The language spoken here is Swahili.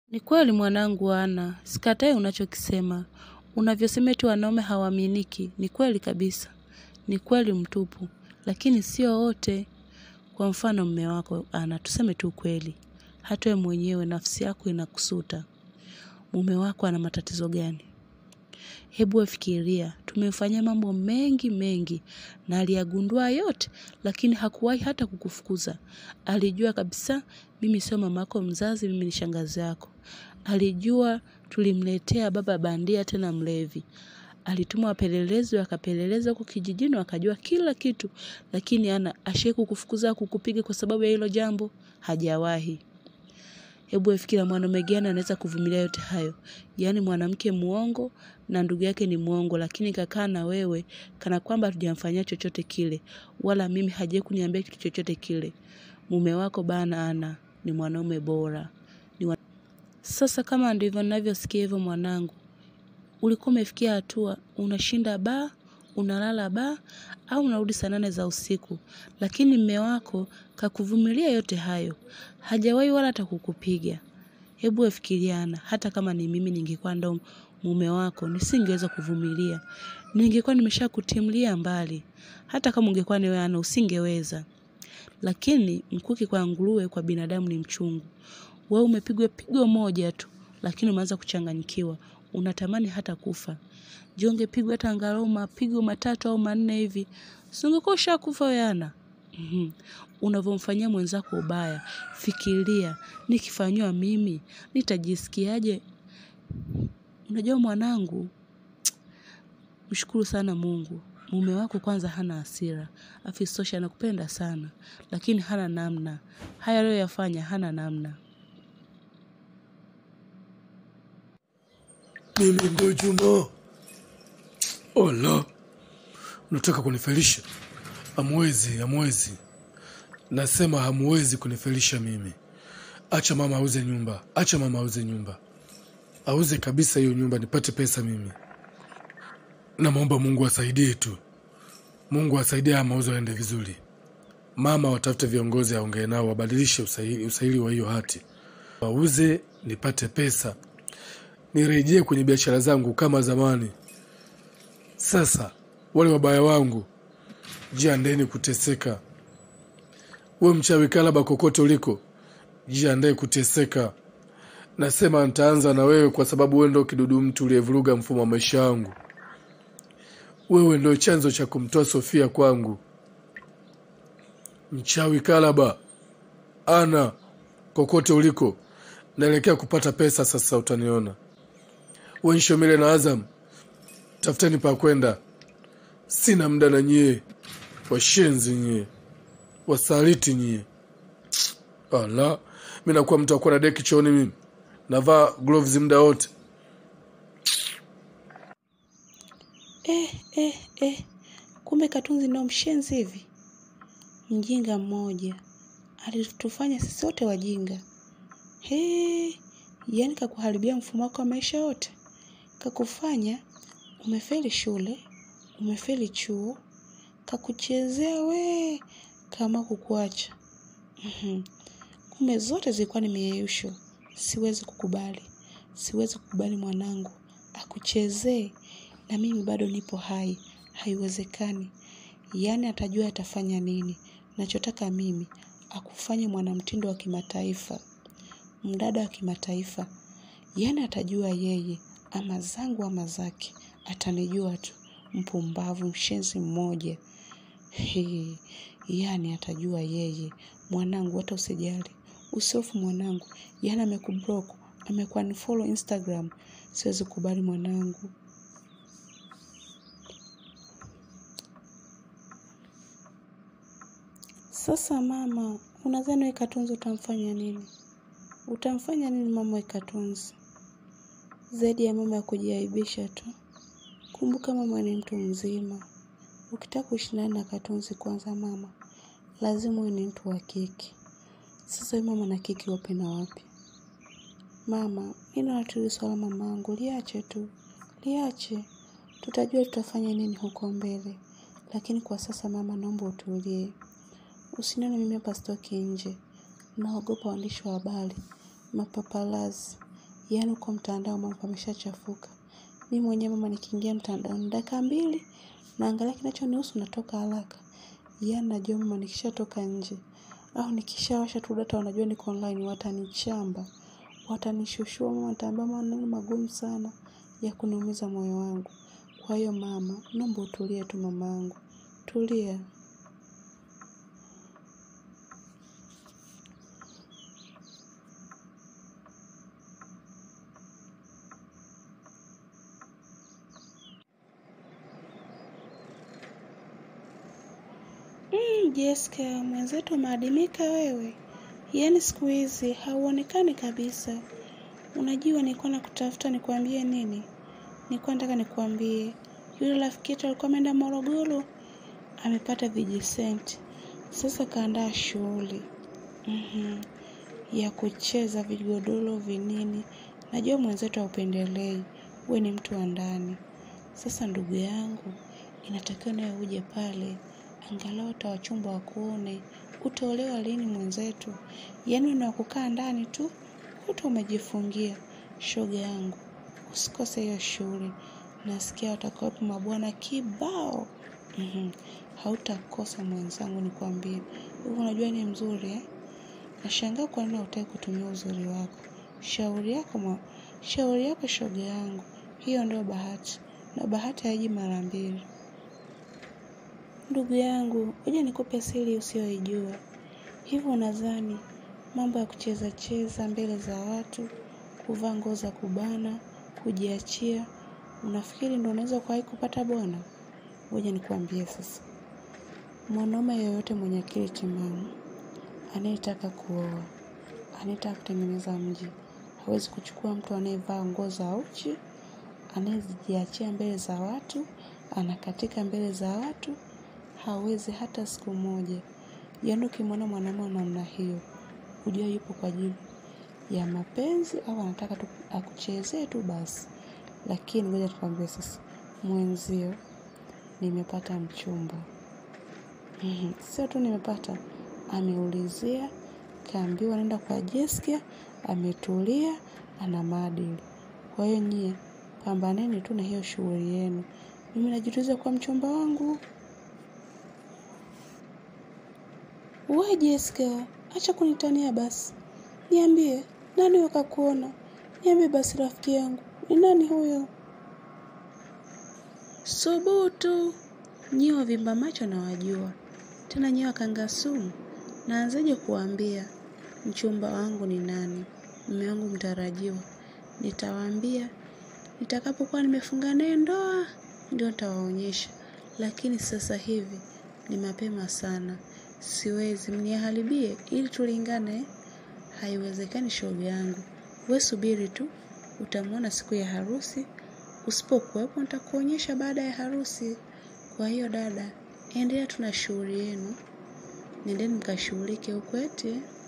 Ni kweli mwanangu Ana, sikatai unachokisema. Unavyosema eti wanaume hawaaminiki, ni kweli kabisa. Ni kweli mtupu, lakini sio wote. Kwa mfano mme wako Ana, tuseme tu kweli. Hata wewe mwenyewe nafsi yako inakusuta. Mume wako ana matatizo gani? Hebu wewe fikiria, tumemfanyia mambo mengi mengi na aliyagundua yote, lakini hakuwahi hata kukufukuza. Alijua kabisa mimi sio mama yako mzazi, mimi ni shangazi yako. Alijua tulimletea baba bandia tena mlevi. Alituma wapelelezi wakapeleleza huko kijijini wakajua kila kitu, lakini ana ashai kukufukuza kukupiga kwa sababu ya hilo jambo? Hajawahi. Hebu fikira mwanaume gani anaweza kuvumilia yote hayo? Yaani mwanamke muongo na ndugu yake ni muongo, lakini kakaa na wewe kana kwamba hatujamfanyia chochote kile, wala mimi hajawahi kuniambia kitu chochote kile. Mume wako bana Ana ni mwanaume bora. Ni wa... Sasa kama ndivyo ninavyosikia hivyo mwanangu, ulikuwa umefikia hatua unashinda baa, unalala baa au unarudi saa nane za usiku, lakini mme wako kakuvumilia yote hayo, hajawahi wala hata kukupiga. Hebu wefikiriana, hata kama ni mimi ningekuwa ndo mume wako nisingeweza kuvumilia, ningekuwa nimesha kutimlia mbali. Hata kama ungekuwa ni wewe Ana, usingeweza. Lakini mkuki kwa nguruwe, kwa binadamu ni mchungu. Wewe umepigwa pigo moja tu, lakini umeanza kuchanganyikiwa, unatamani hata kufa. Je, ungepigwa hata angalau mapigo matatu au manne hivi, si ungekuwa ushakufa wewe Ana? Mhm. Unavyomfanyia mwenzako ubaya, fikiria, nikifanyiwa mimi nitajisikiaje? Unajua mwanangu, mshukuru sana Mungu. Mume wako kwanza hana hasira, afisosha anakupenda sana, lakini hana namna. Haya aliyoyafanya hana namna. Mimi ndo Juma. Ola, unataka kunifelisha? Hamwezi, hamwezi. Nasema hamwezi kunifelisha mimi. Acha mama auze nyumba, acha mama auze nyumba, auze kabisa hiyo nyumba nipate pesa mimi. Namwomba Mungu asaidie tu, Mungu asaidie haya mauzo yaende vizuri. Mama watafute viongozi, aongee nao, wabadilishe usaili, usaili wa hiyo hati, wauze nipate pesa, nirejee kwenye biashara zangu kama zamani. Sasa wale wabaya wangu, jiandeni kuteseka. We mchawi kalaba, kokote uliko, jiandae kuteseka. Nasema nitaanza na wewe kwa sababu wewe ndo kidudu mtu uliyevuruga mfumo wa maisha yangu. Wewe ndo chanzo cha kumtoa Sofia kwangu. Mchawi kalaba, Ana, kokote uliko, naelekea kupata pesa sasa, utaniona. Wenshomile na Azam, tafuteni pa kwenda. Sina muda na nyie, washenzi nyie, wasaliti nyie. Ala, mi nakuwa mtu akuwa na deki chooni, mimi navaa gloves muda wote. Eh, eh, eh. Kumbe Katunzi ndo mshenzi hivi. Mjinga mmoja alitufanya sisi wote wajinga. He, yaani kakuharibia mfumo wako wa maisha yote, kakufanya umefeli shule, umefeli chuo, kakuchezea we kama kukuacha. Mhm. Kumbe zote zilikuwa ni mieyusho. Siwezi kukubali, siwezi kukubali mwanangu akuchezee na mimi bado nipo hai. Haiwezekani. Yaani atajua atafanya nini. Nachotaka mimi akufanye mwanamtindo wa kimataifa, mdada wa kimataifa. Yaani atajua yeye ama zangu ama zake, atanijua tu. Mpumbavu, mshenzi mmoja. He, yaani atajua yeye. Mwanangu, hata usijali, usihofu mwanangu. Yaani amekublock, amekuunfollow Instagram. Siwezi kubali mwanangu. Sasa mama, unadhani we Katunzi utamfanya nini? Utamfanya nini mama we Katunzi? Zaidi ya mama ya kujiaibisha tu. Kumbuka mama ni mtu mzima. Ukitaka kushindana na Katunzi kwanza mama, lazima uwe ni mtu wa kiki. Sasa we mama na kiki wapi na wapi? Mama, mi naona tu hili swala mamangu, liache tu, liache. Tutajua tutafanya nini huko mbele, lakini kwa sasa mama, naomba utulie. Usinione mimi hapa sitoki nje, naogopa waandishi wa habari, mapapalazi. yaani uko mtandao mambo ameshachafuka mi mwenyewe mama nikiingia mtandaoni dakika mbili naangalia kinachonihusu natoka haraka yaani najua mama nikishatoka nje au nikishawasha tu data wanajua niko online watanichamba watanishushua mama nitaambia maneno magumu sana ya kuniumiza moyo wangu kwa hiyo mama naomba utulie tu mamangu tulia Mm, Jessica, mwenzetu umeadimika wewe. Yaani siku hizi hauonekani kabisa. Unajua nilikuwa nakutafuta nikwambie nini? Nilikuwa nataka nikwambie yule rafiki yetu alikuwa ameenda Morogoro, amepata vijisenti. Sasa kaandaa shughuli mm ya kucheza vigodoro vinini. Najua mwenzetu haupendelei, we ni mtu wa ndani. Sasa ndugu yangu, inatakiwa nawe uje pale angalau hata wachumba wakuone. Utaolewa lini mwenzetu? Yaani una kukaa ndani tu, kuta umejifungia. Shoga yangu, usikose hiyo shughuli. Nasikia watakuwepo mabwana kibao. Mhm. Hautakosa mwenzangu nikwambie. Hivi unajua ni mzuri eh? Nashangaa kwa nini hutaki kutumia uzuri wako. Shauri yako mwa, shauri yako shoga yangu. Hiyo ndio bahati. Na bahati haiji mara mbili. Ndugu yangu, ngoja nikupe siri usiyoijua. Hivi unadhani mambo ya kucheza cheza mbele za watu, kuvaa nguo za kubana, kujiachia, unafikiri ndio unaweza kuwahi kupata bwana? Ngoja nikuambie sasa. Mwanaume yoyote mwenye akili timamu anayetaka kuoa, anayetaka kutengeneza mji, hawezi kuchukua mtu anayevaa nguo za uchi, anayejiachia mbele za watu, anakatika mbele za watu, hawezi hata siku moja. Yaani ukimwona mwanaume wa namna hiyo, hujua yupo kwa ajili ya mapenzi au anataka tu akuchezee tu basi. Lakini ngoja tukwambie sasa, mwenzio nimepata mchumba. Mhm, Sio tu nimepata, ameulizia, kaambiwa nenda kwa Jessica, ametulia, ana maadili. Kwa hiyo nyie, pambaneni tu na hiyo shughuli yenu. Mimi najituliza kwa mchumba wangu. We Jessica, acha kunitania basi. Niambie, nani wakakuona? Niambie basi rafiki yangu, ni nani huyo? Subutu. Nyie wavimba macho na wajua. Tena nyie wakanga sumu. Naanzaje kuwaambia mchumba wangu ni nani? Mume wangu mtarajiwa. Nitawaambia nitakapokuwa nimefunga naye ndoa ndio nitawaonyesha. Lakini sasa hivi ni mapema sana. Siwezi mniharibie ili tulingane. Haiwezekani shoga yangu. We subiri tu, utamwona siku ya harusi. Usipokuwepo nitakuonyesha baada ya harusi. Kwa hiyo dada, endelea tu na shughuli yenu. Nendeni mkashughulike huko eti.